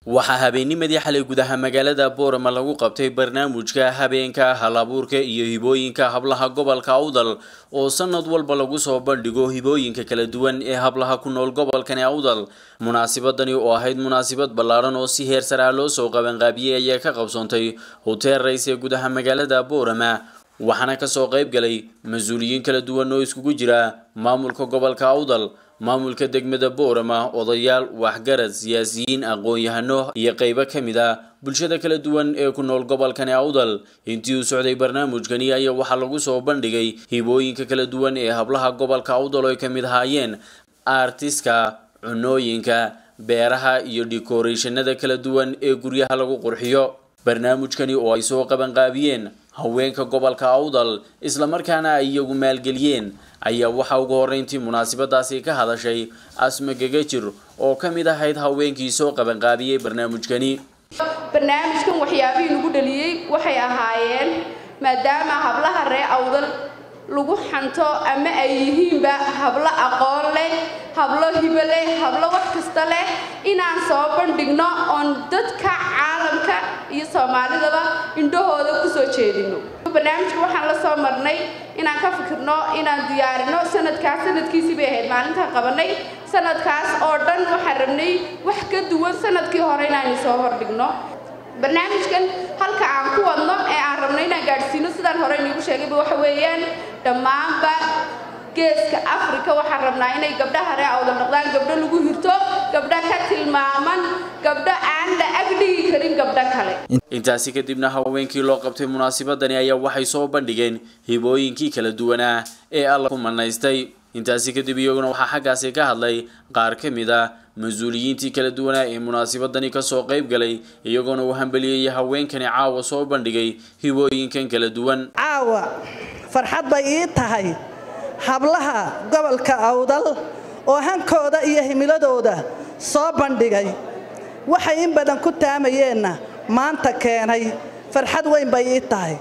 waxaa habeennimadii xalay gudaha magaalada boorama lagu qabtay barnaamijka habeenka hal-abuurka iyo hibooyinka hablaha gobolka awdal oo sanad walba lagu soo bandhigo hibooyinka kala duwan ee hablaha ku nool gobolkani awdal munaasibadani oo ahayd munaasibad ballaadhan oo si heer sare ah loo soo qabanqaabiyey ayaa ka qabsoontay hotel rays ee gudaha magaalada boorama waxaana kasoo qayb galay mas-uuliyiin kala duwan oo iskugu jira maamulka gobolka awdal maamulka degmada boorama odayaal waxgarad siyaasiyiin aqoon-yahano iyo qeybo ka mid ah bulshada kala duwan ee ku nool gobolkani awdal intii uu socday barnaamijkani ayaa waxaa lagu soo bandhigay hibooyinka kala duwan ee hablaha gobolka awdal oo ay ka mid ahaayeen artiska cunooyinka beeraha iyo decorationada kala duwan ee guryaha lagu qurxiyo barnaamijkani oo ay soo qabanqaabiyeen haweenka gobolka awdal islamarkaana ay iyagu maalgeliyeen ayaa waxaa ugu horreyntii munaasabadaasi ka hadashay asma gegajir oo ka mid ahayd haweenkii soo qabanqaabiyey barnaamijkani barnaamijkan waxyaabihii lagu dhaliyey waxay ahaayeen maadaama hablaha ree awdal lagu xanto ama ay yihiinba hablo aqoon leh hablo hibo leh hablo wax kasta leh inaan soo bandhigno oon dadka caalamka iyo soomaalidaba indhahooda kusoo jeedino barnaamijka waxaan la soo marnay inaan ka fikirno inaan diyaarino sanadkaas sanadkiisii bay ahayd maalintaan qabanay sanadkaas oo dhan waxaan rabnay wax ka duwan sanadkii hore inaan soo hordhigno barnaamijkan halka aan ku wadno ee aan rabno inaan gaadhsiino sidaan hore iniigu sheegayba waxa weeyaan dhammaanba geeska africa waxaan rabnaa inay gabdhaha ree awdal noqdaan gabdho lagu hirto gabdho ka tilmaaman gabdho aan la agdhigi karin gabdho kale intaasi kadibna haweenkii loo qabtay munaasabadani ayaa waxay soo bandhigeen hibooyinkii kala duwanaa ee alla ku manaystay intaasi kadib iyaguna waxaa xaggaasi ka hadlay qaar ka mid ah mas-uuliyiintii kala duwanaa ee munaasabadani kasoo qayb galay iyagoona uu hambeliyeyay haweenkani caawa soo bandhigay hibooyinkan kala duwan caawa farxad bay ii tahay hablaha gobolka awdal oo hankooda iyo himiladooda soo bandhigay waxay in badan ku taamayeenna maanta keenay farxad weyn bay ii tahay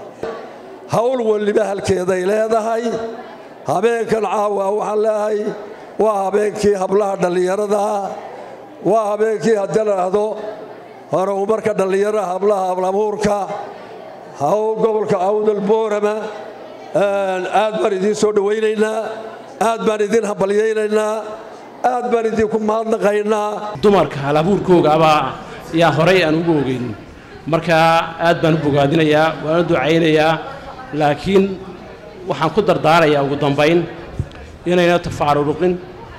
hawl weliba halkeeday leedahay habeenkan caawa waxaan leehay waa habeenkii hablaha dhallinyarada waa habeenkii haddii la dhahdo horumarka dhallinyarada hablaha hablabuurka hawl gobolka awdal boorama aad baan idiin soo dhowaynaynaa aad baan idiin hambalyaynaynaa aad baan idinku mahadnaqaynaa dumarka halabuurkoogaabaa yaa horay aan ugu ogeyn markaa aad baan u bogaadinayaa waana ducaynayaa laakiin waxaan ku dardaarayaa ugu dambayn inayna tafaaruruqin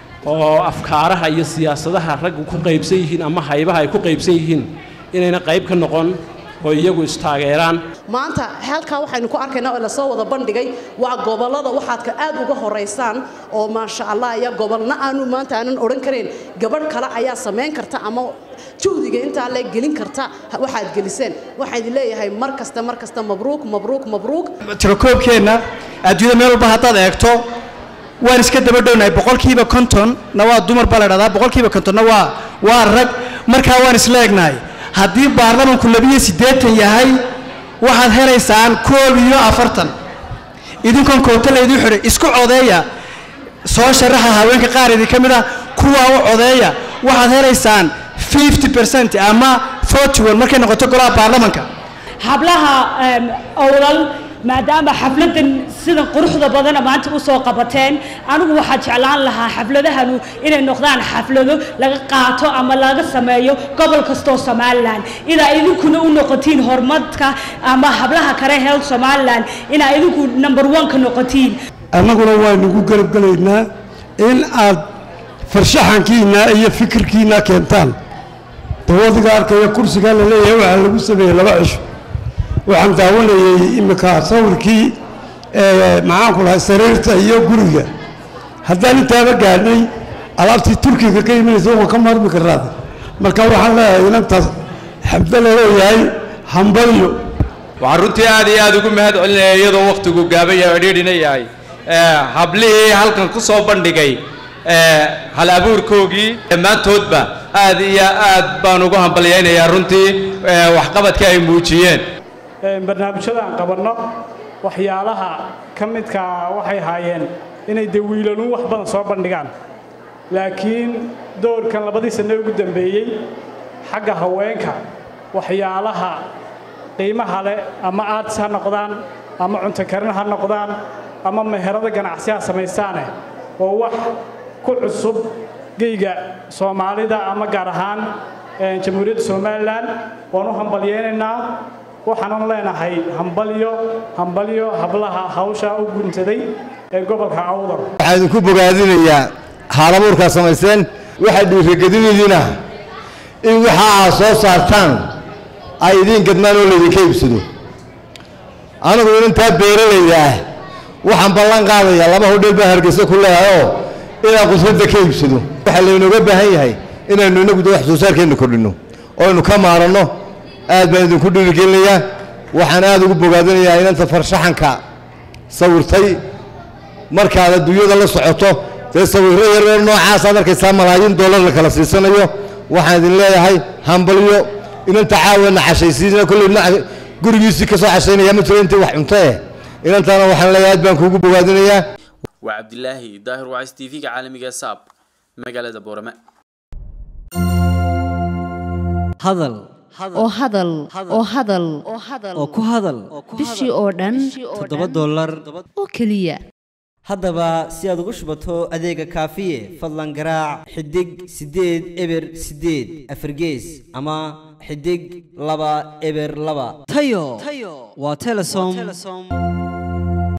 oo afkaaraha iyo siyaasadaha raggu ku qaybsan yihiin ama haybaha ay ku qaybsan yihiin inayna qayb ka noqon oo iyagu istaageeraan maanta halkaa waxaynu ku arkaynaa oo lasoo wada bandhigay waa gobollada waxaadka aad uga horaysaan oo maasha allah ayaa gobolna aanu maanta aanan odhan karayn gabadh kale ayaa samayn karta ama juhdiga intaa le gelin karta waxaad geliseen waxaan idin leeyahay mar kasta mar kasta mabruuk mabruuk mabruuk tirakoobkeenna adduunyada meel walba haddaad eegto waan iska daba dhownahay boqolkiiba kontonna waa dumar baa la dhahdaa boqolkiiba kontonna waa waa rag markaa waan isla egnahay haddii baarlamanku labiyo siddeetan yahay waxaad helaysaan koob iyo afartan idinkoon koobta laydii xidhay isku codeeya soo sharaxa haweenka qaar idinka mid ah kuwaa u codeeya waxaad helaysaan fifty percent ama forty one markay noqoto golaha baarlamanka hablaha owlal maadaama xafladan sidan quruxda badana maanta u soo qabateen anigu waxaa jeclaan lahaa xafladahanu inay noqdaan xaflado laga qaato ama laga sameeyo gobol kastoo somalilan inaa idinkuna u noqotiin horumarka ama hablaha kale health somalilan inaa idinku number one ka noqotiin annaguna waynugu garabgelaynaa in aad farshaxankiinna iyo fikirkiinna keentaan dawadiga arkaya kursigaa la leeyahay waxaa lagu sameeyey laba cisho waxaan daawanayay iminka sawirkii maxaanku lahay sariirta iyo guriga haddaan intaaba gaadhnay alaabtii turkiga ka imanaysa waan ka maarmi karaada marka waxaan leeyahay inantaas xabdo la leeyahay hambalyo waxaan runtii aad iyo aad ugu mahad celinaya iyadoo wakhtigu gaaban yahay oo dhiidhina yahay hablihii halkan ku soo bandhigay hal abuurkoogii dhammaantoodba aad iyo aad baan ugu hambalyaynayaa runtii waxqabadkii ay muujiyeen barnaamijyada aan qabanno waxyaalaha ka midkaa waxay ahaayeen inay dee wiilanuun wax badan soo bandhigaan laakiin doorkan labadii sanno ugu dambeeyey xagga haweenka waxyaalaha qiimaha leh ama aartis ha noqdaan ama cunto karin ha noqdaan ama meherado ganacsi ha samaystaane oo wax ku cusub geyga soomaalida ama gaar ahaan jamhuuriyadda somalilan waan u hambalyeynaynaa waxaanan leenahay hambalyo hambalyo hablaha hawsha u guntaday ee gobolka awdal waxaan idinku bogaadinayaa haalabuurkaa samayseen waxaa dhiirigelinaydiina in waxa aad soo saartaan ay idiin gadmaan oo laydinka iibsado anigu inantaa beeralayda ah waxaan ballan qaadayaa laba hodheel baan hargeysa ku leehayoo inaan qudradda ka iibsado waxaa laynooga baahan yahay inaynu inagu wax soo saarkeenna kordhinno oo aynu ka maaranno aad baan idinku dhiirigelinayaa waxaan aad ugu bogaadinayaa inanta farshaxanka sawirtay markaad adduunyada la socoto dee sawirro yaryar noocaasaad arkaysaa malaayiin dollar la kala siisanayo waxaan idin leeyahay hambalyo inanta caawana cashaysiina kolley gurigiisii ka soo cashaynaya ma jiro intii wax cunto eh inantaana waxaan leeyahay aad baan kuugu bogaadinayaa waa cabdilaahi daahir wacays t v-ga caalamiga saab magaalada boorame hadal oo hadal oo hadal oo ku hadal bishii oo dhan toddoba dollar oo keliya haddaba si aad ugu shubato adeega kaafiye fadlan garaac xidig siddeed eber siddeed afargees ama xidig laba eber laba tayo waa telesom